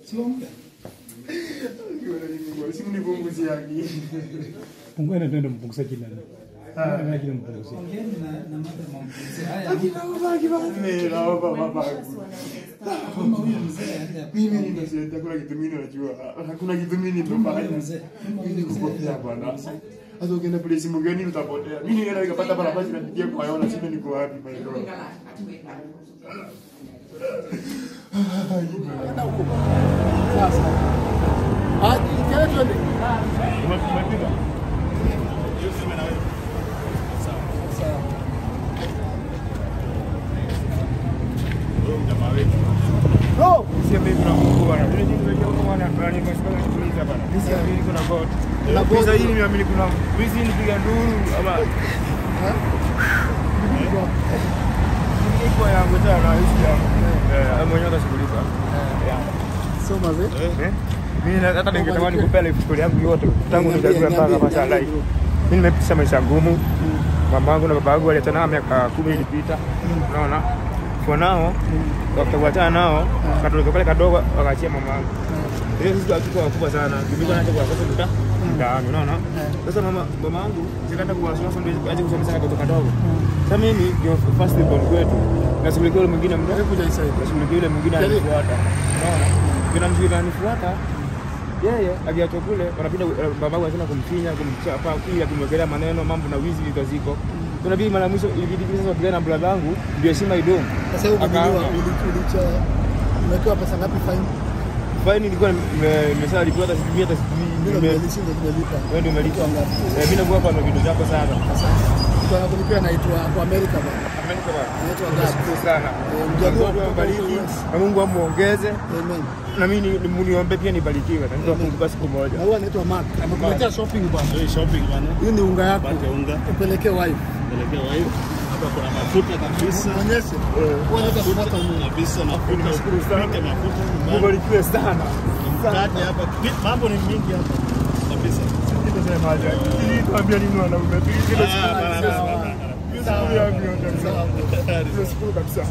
Siombe. Simu nipunguzie akili. Pungua ndio mpunguza kila. Ah, kile mpunguza. Ongeeni na na madam ampunguzie. Haya, Mimi naomba baba. kama huyu mzee aende Mimi ninasema hakuna kitu mimi najua. Hakuna kitu mimi Kama ninafanya. huyu mzee, kama huyu Mimi mzee. kupotea bwana. Hata ukienda place mgeni utapotea. Mimi ningeweza nikapata barabara napitia kwa yona sina niko wapi my god. Sasa. Ah, kile twende. Bro, Sio mimi kuna Mungu bwana. Mimi nimekuja huko bwana fulani kwa sababu nikuuliza bwana. Mimi sio mimi kuna God. Kuna God. Pesa hii nimeamini kuna wizi nipiga nduru ama iko yangu tena hisi yangu. Eh, mwenyewe atashughulika. sio mazee. Eh? Mimi na- hata ningetamani kupea life story yangu yote tangu Niambie, nizaliwe mpaka niambie, masha niambie life. bro. Mimi nimepitisha maisha ngumu. Mamangu na babangu waliachana miaka kumi ilipita. Unaona? For now, wakawachana nao, katoto kale kadogo wakaachia mamangu. Ile sisi watoto wakubwa sana. Nilikuwa naacha kwa sasa tuta ndani, unaona? Sasa mama mamangu sikaenda kuwasomesha ndio aje kusomesha katoto kadogo. Sasa mimi ndio first born kwetu. Nashughulikia yule mwingine mdogo. Hebu jaisa hivi. Nashughulikia yule mwingine Yaani- anifuata. Unaona? Kuna mshirika anifuata yeye akiachwa kule wanapita uh, babangu anasema kumfinya kumchapa kila kumwekelea maneno mambo na wizi vitu ziko tunabidi mara mwisho ilibidi sasa wapigane na brother yangu ndio heshima idumu Sasa hiyo Akaanza. umeliwa ulicha umepewa pesa ngapi fine? faini ilikuwa nime- nimeshalipiwa hata sijui hata sijui Mimi nime- nimelisi ndio nimelipa. wewe ndio umelipa ngapi? Eh, mimi nakuwa hapa na vitu zako sana Mtu anakulipia anaitwa kwa America bana. Amerika bwana Anaitwa Gab. Nashukuru sana Eh, mjaluo Mungu kutoka ambariki US. na Mungu amuongeze Amen. na mimi ni- ni- muniombe pia nibarikiwe na nitakumbuka siku moja Na huyu anaitwa Mark. Amekuletea shopping bana. Hii shopping bwana. Hii ni unga yako. Pate unga, Upelekee wife. pelekea wife. Hapa kuna mafuta kabisa. Muonyeshe. Wewe unaweza kupata unga. Kabisa mafuta. Nashukuru sana. Pike mafuta nyumbani. mubarikiwe sana Mkate hapa. Mambo ni mingi hapa. Kabisa. Nitasemaje? Hii tuambia nini wanaume? Hii kila siku Ah, bana, sawa. bana, Hiyo siku yangu yote. Nashukuru kabisa.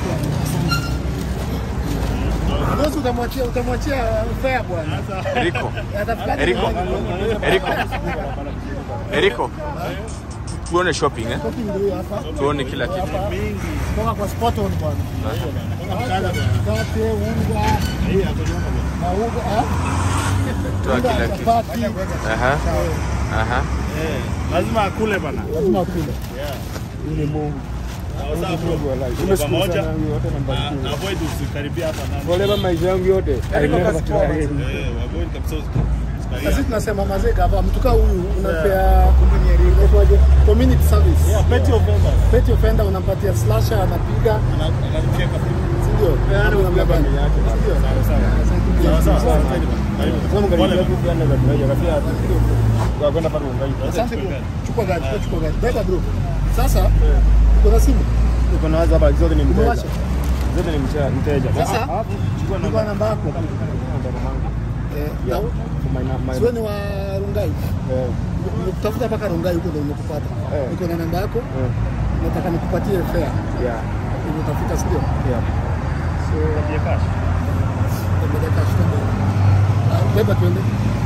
Bosi utamwachia utamwachia fare bwana. Eriko, Atafika Eriko, Eriko, Eriko, tuone shopping eh? shopping ndio hapa. Tuone kila kitu. Toka kwa spot on bwana. Mkate, unga, Hii hapo nyuma. na unga, ah, Toa unga, kila kitu. chapati. Aha, aha. Eh, lazima akule bana. Lazima ukule. Ni Mungu. Sawa sawa bro. Mungu alive. Tuko Nimeshukuru pamoja. sana yangu yote na mbarikiwe. Na avoid usikaribia hapa na. Whatever maisha yangu yote. I never try. Eh, avoid kabisa Na usikaribia. sisi tunasema mazee gava mtu kaa huyu unapea inaitwaje? community service. Yeah, petty offenders. Petty offender unampatia slasher anapiga, Ana- Anacheka. si ndio? Yaani Namna gani? familia yake. Si ndio? Sawa sawa. Asante. Sawa sawa. Karibu. Sasa mkaribu Pole yetu pia anaweza kuja kafia kwa kwenda pale ungai. Asante bro. Chukua gari, chukua- chukua gari. Beba bro. Sasa kuna simu. Uko na waza bali zote ni mteja. Umewasha? Zote ni mteja. mteja. Sasa Alafu chukua chukua namba. namba yako. Namba mamangu. Eh, Yeah. na- For my my. Siwe ni wa Rungai. Eh, Nimekutafuta mpaka Rungai huko ndio nimekupata. Eh. Niko na namba yako. eh, Nataka nikupatie fare. yeah, Nimetafuta sio? yeah. So Pia cash. Tembelea cash tembea. Ah, Beba tuende.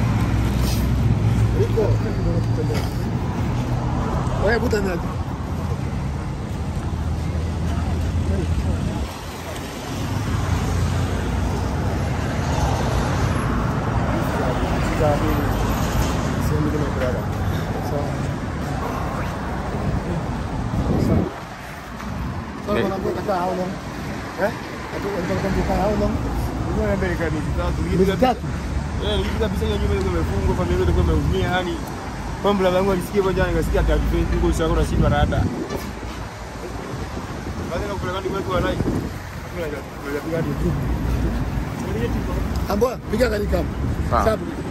Iko. Wewe buta ni aje? Sehemu nyingine ya kulala. Sawa. Sasa Ne- unaambia utakaa how long? Eh? Atu- unataka kukaa how long? Nilikuwa Amerika ni tatu. Miezi tatu. Eh, nilikuwa kabisa hiyo nyumba ilikuwa imefungwa, familia ilikuwa imeumia, yani kwamba baba yangu alisikia kwa jana, nikasikia ati hatupendi huko usiku na shida rada. Baada ya kupeleka ndiko kwa rai. Hakuna ya kupiga hadi juu. Amboa, piga gari kama. Sawa. Sababu